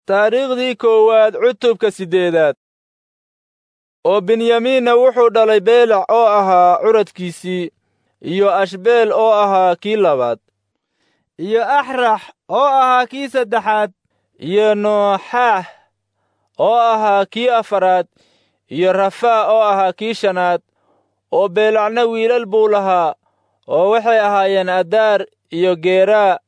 taariikhdii koowaad cutubka siddeedaad oo benyamiinna wuxuu dhalay beelac oo ahaa curadkiisii iyo ashbeel oo ahaa kii labaad iyo axrax oo ahaa kii saddexaad iyo nooxaax oo ahaa kii afaraad iyo rafaa oo ahaa kii shanaad oo beelacna wiilal buu lahaa oo waxay ahaayeen adaar iyo geeraa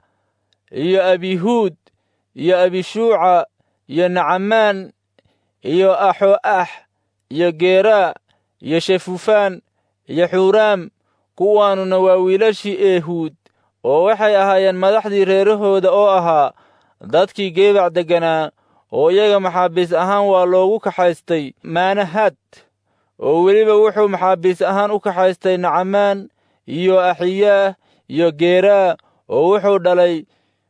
iyo abihuud iyo abishuuca iyo nacamaan iyo axo'ax iyo geeraa iyo shefufaan iyo xuuraam kuwaanuna waa wiilashii eehuud oo waxay ahaayeen madaxdii reerahooda oo ahaa dadkii geebac degganaa oo iyaga maxaabiis ahaan waa loogu kaxaystay maanahad oo weliba wuxuu maxaabiis ahaan u kaxaystay nacamaan iyo axiyaah iyo geeraa oo wuxuu dhalay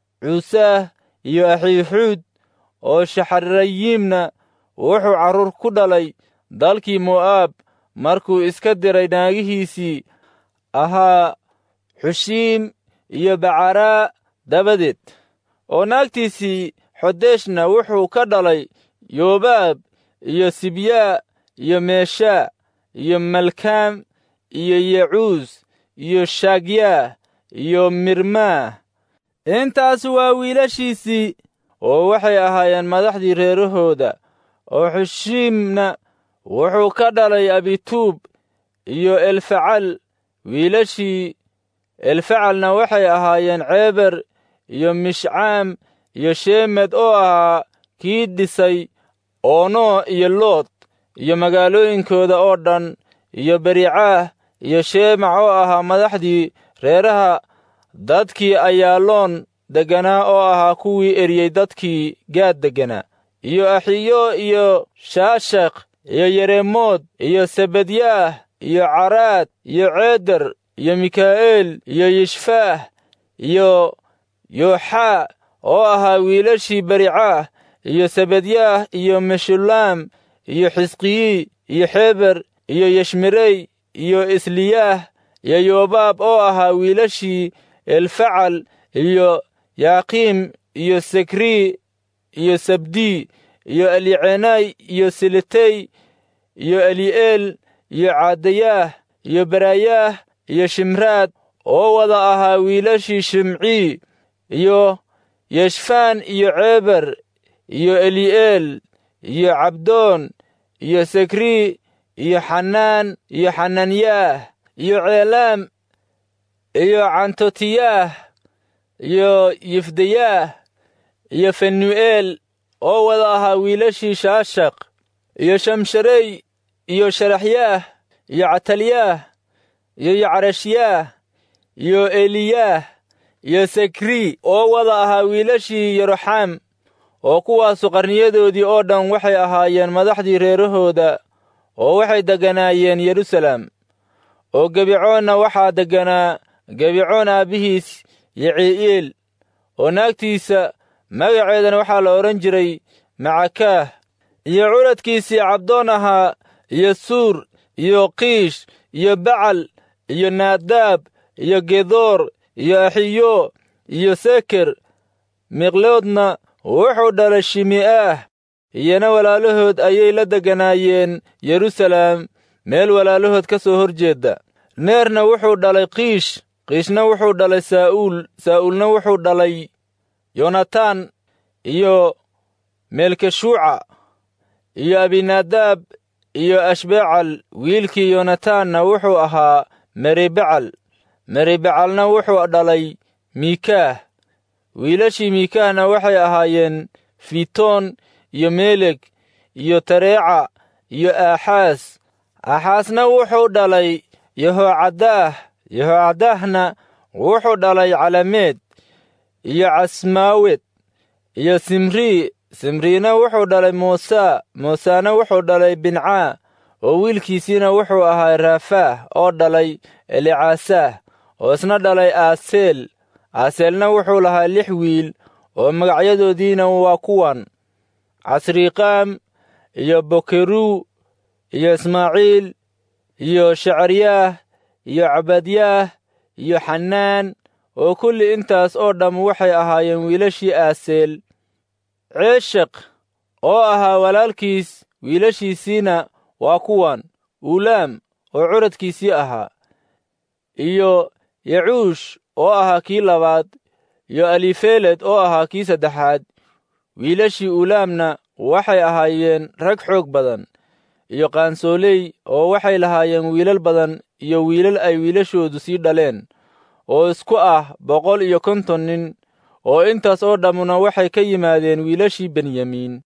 cuusaah iyo axiixuud oo shaxarayiimna wuxuu carruur ku dhalay dalkii mo'aab markuu iska diray naagihiisii ahaa xushiim iyo bacaraa dabadeed oo naagtiisii xodeeshna wuxuu ka dhalay yoobaab iyo sibyaa iyo meeshaa iyo malkaam iyo yecuus iyo shaagyaah iyo mirmaah intaas waa wiilashiisii oo waxay ahaayeen madaxdii reerahooda oo xushiimna wuxuu ka dhalay abituub iyo elfacal wiilashii elfacalna waxay ahaayeen ceeber iyo mishcaam iyo sheemed oo ahaa kii dhisay oono iyo lood iyo magaalooyinkooda oo dhan iyo bericaah iyo sheemac oo ahaa madaxdii reeraha dadkii ayaaloon degganaa oo ahaa kuwii eriyey dadkii gaad degganaa iyo axiyo iyo shaashakh iyo yereemood iyo sebadyaah iyo caraad iyo ceeder iyo mikaa'eel iyo yishfaah iyo yooxaa oo ahaa wiilashii bericaah iyo sebadyaah iyo meshulaam iyo xisqiyi iyo xeber iyo yeshmerey iyo isliyaah iyo yoobaab oo ahaa wiilashii elfacal iyo yaaqiim iyo sekrii iyo sabdii iyo elicenay iyo siletey iyo eli'eel iyo caadayaah iyo barayaah iyo shimraad oo wada ahaa wiilashii shimcii iyo yeshfaan iyo ceeber iyo eli'eel iyo cabdoon iyo sekrii iyo xanaan iyo xananyaah iyo ceelaam iyo cantotiyaah iyo yifdayaah iyo fenu'eel oo wada ahaa wiilashii shaashaq iyo shamsharey iyo sharaxyaah iyo catalyaah iyo yacrashyaah iyo eliyaah iyo sekrii oo wada ahaa wiilashii yeroxaam oo kuwaasu qarniyadoodii oo dhan waxay ahaayeen madaxdii reerahooda oo waxay degganaayeen yerusalem oo gebicoonna waxaa degganaa gebicoon aabbihiis yicii'eel oo naagtiisa magaceedana waxaa la odhan jiray macakaah iyo curadkiisii cabdoon ahaa iyo suur iyo kiish iyo bacal iyo naadaab iyo gedoor iyo axiyo iyo seker miqloodna wuxuu dhalay shimi'aah iyana walaalahood ayay la degganaayeen yerusalem meel walaalahood ka soo hor jeedda neerna wuxuu dhalay kiish kiishna wuxuu dhalay saa'uul saa'uulna wuxuu dhalay yonataan iyo meelkeshuuca iyo abinaadaab iyo ashbecal wiilkii yonataanna wuxuu ahaa meribacal meribacalna wuxuu dhalay miikaah wiilashii miikaahna waxay ahaayeen fitoon iyo meeleg iyo tareeca iyo aaxaas aaxaasna wuxuu dhalay yehoocadaah yehoocadaahna wuxuu dhalay calameed iyo casmaawed iyo simrii simriina wuxuu dhalay muusaa muusena wuxuu dhalay bincaa oo wiilkiisiina wuxuu ahaa raafaah oo dhalay elicasaah oo isna dhalay aaseel aaseelna wuxuu lahaa lix wiil oo magacyadoodiina waa kuwan casriiqaam iyo bokeruu iyo ismaaciil iyo shacaryaah iyo cabadyaah iyo xanaan oo kulli intaas oo dhamm waxay ahaayeen wiilashii aaseel ceeshaq oo ahaa walaalkiis wiilashiisiina waa kuwan ulaam oo curadkiisii ahaa iyo yacuush oo ahaa kii labaad iyo alifeled oo ahaa kii saddexaad wiilashii ulaamna waxay ahaayeen rag xoog badan iyo qaansooley oo waxay lahaayeen wiilal badan iyo wiilal ay wiilashoodu sii dhaleen oo isku ah boqol iyo konton nin oo intaas oo dhammuna waxay ka yimaadeen wiilashii benyamiin